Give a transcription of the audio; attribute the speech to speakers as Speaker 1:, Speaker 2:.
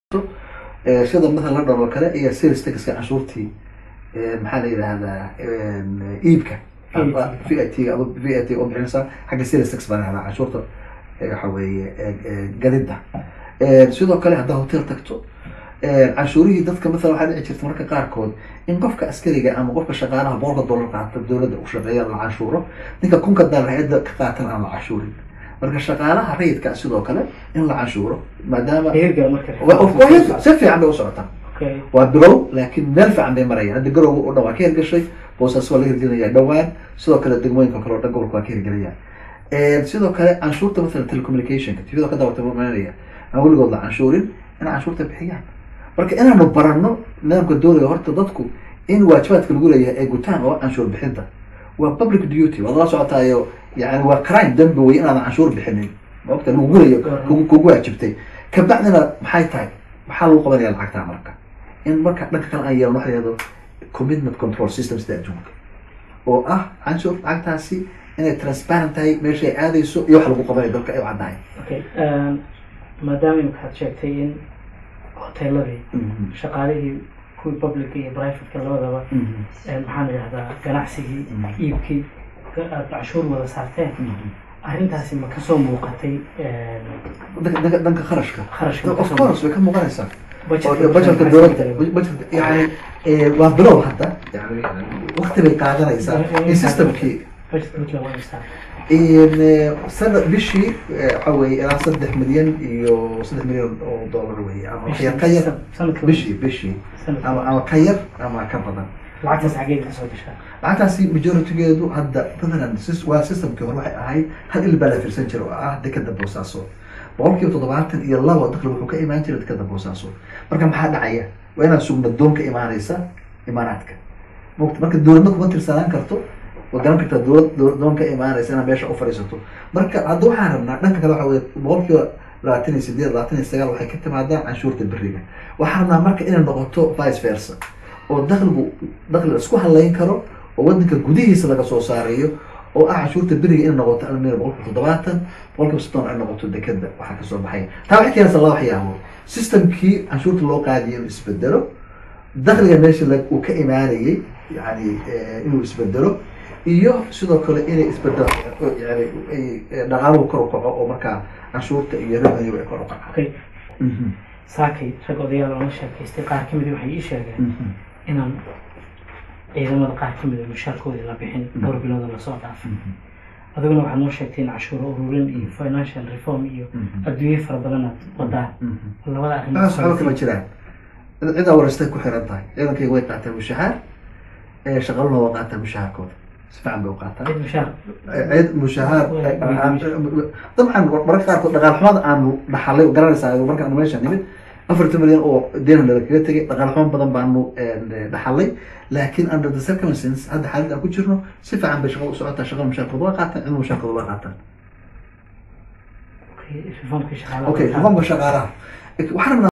Speaker 1: sida matala london oo kale iyo sales taxka canshuurtii maxaa la yidhahdaa iibka v i t v i t oo bixinaysa xagga sales tax baa lahahdaa canshuurta waxa weeye gadida sidoo kale haddaa hotel tagto canshuurihii dadka matala waxaa dhici jirta marka qaarkood in qofka askariga ama qofka shaqaalaha boqolka dollar qaata dowladda u shaqeeya la canshuuro ninka kunka dollar hay-adda ka qaatan aan la canshuurin marka shaqaalaha rayidka sidoo kale in la canshuuro maadaama si fiican bay u socotaa waa bilow laakiin meel fiican bay marayaan hadda garow o dhan waa ka hirgashay boosaas waa laga hirgelinaya dhawaan sidoo kale degmooyinka kale o dhan gobolka waa ka hirgelayaan sidoo kale canshuurta mathalan telecommunicationka tvda ka dawata maanaya aan weligood la canshuurin in canshuurta bixiyaan marka inaanu barano nidaamka dowliga horta dadku in waajibaadka lagu leeyahay ay gutaan oo canshuur bixinta waa public duty waad la socotaayo yani waa crime dambi wey inaadan canshuur bixinin maogta lagu gulayo kugu waajibtay kabacdina maxay tahay maxaa lagu qabanaya lacagtaa marka in marka dhanka kale aan yeelno waxa yahdo commitment control system sida adduunka oo ah canshuur lacagtaasi inay transparent tahay meesha ay aadayso iyo wax lagu qabanayo dalka ay u caddahay
Speaker 2: okay maadaama waxaad sheegtay in hoteeladii shaqaalihii kuwii publica iyo privateka labadaba maxaan idhahdaa ganacsigii iibkii aad canshuur wada saarteen arrintaasi ma kasoo muuqatay
Speaker 1: dhanka dhanka kharashka
Speaker 2: kharashka
Speaker 1: of course way ka muuqanaysaa
Speaker 2: Budgetka
Speaker 1: bajetka dowladda bajetka yani waa bilow hadda yani wakti bay qaadanaysaa in systemkii
Speaker 2: budgetka mid lagu haystaa
Speaker 1: sana bishii waxa weye ilaa saddex milyan iyo saddex milyan oo dollar wey ama wax yar ka yar
Speaker 2: sanadka
Speaker 1: bishii bishii
Speaker 2: sanadka
Speaker 1: ama ama ka yar ama ka badan
Speaker 2: lacagtaas xageed kasoo gashaa
Speaker 1: lacagtaasi majoritygeedu hadda matalan sys- waa systemkii hore waxay ahayd hal il baa la firsan jira oo ah dekada boosaaso boqol kiiba toddobaatan iyo labo dakli wuxuu ka imaan jira dekada boosaaso marka maxaa dhacaya waa inaan sugno doon ka imaanaysa imaaraadka mogta marka dowladna kuma tirsanaan karto waa garan kartaa dowlad dowlad doon ka imaanaysa inaad meesha u fadhiisato marka hadda waxaan rabnaa dhanka kale waxa weye boqol kiiba labaatan iyo sideed labaatan iyo sagaal waxay ka timaadaa canshuurta beriga waxaan rabnaa marka inay noqoto vice versa oo dakligu dakli la isku halayn karo oo wadanka gudihiisa laga soo saarayo oo ah canshuurta beriga inay noqoto almir boqol kiiba toddobaatan boqol kiiba soddon ay noqoto dekeda waxaa kasoo baxaya taa waxay keenaysaa laba waxyaabood systemkii canshuurta loo qaadiyo inuu isbedelo dakliga meesha la- uu ka imaanayay yani inuu isbedelo iyo sidoo kale inay isbedelo yani ay- dhaqaaluhu kor u kaco oo markaa canshuurta iyo revenue ay kor u kacaan
Speaker 2: okay saakay rag odayaal oo la sheekaystay qaar ka mid waxay ii sheegeen inaan ciidamada qaar ka mid a mushaarkoodii la bixin dhowr bilooda lasoo dhaafay adiguna waxaad noo sheegtay in cashuuro ururin iyo financial reform iyo adduunye fara badan aad wadaan labada
Speaker 1: taas waxba kama
Speaker 2: arrin
Speaker 1: jiraan cid awarastay ku xiran tahay ciidankayga way qaataan mushahaar shaqaluna waa qaataan mushahaarkooda si fiican bay u qaataan
Speaker 2: cid mushaar
Speaker 1: cid mushahaar dabcan mararka qaarkood dhaqaal xumada aanu dhaxalay garanaysaa markaan meesha nimid afartan milyan oo deena kaga tegay dhaqaal xumo badan baanu dhaxalay laakiin under the circumstances hadda xaalad aan ku jirno si fiican bay shaqada u socotaa shaqada mushaarkooda waa qaataan cidna mushaarkooda waa qaataan
Speaker 2: reformkii shaqaalaha
Speaker 1: okay reformka shaqaalaha waxaan rabnaa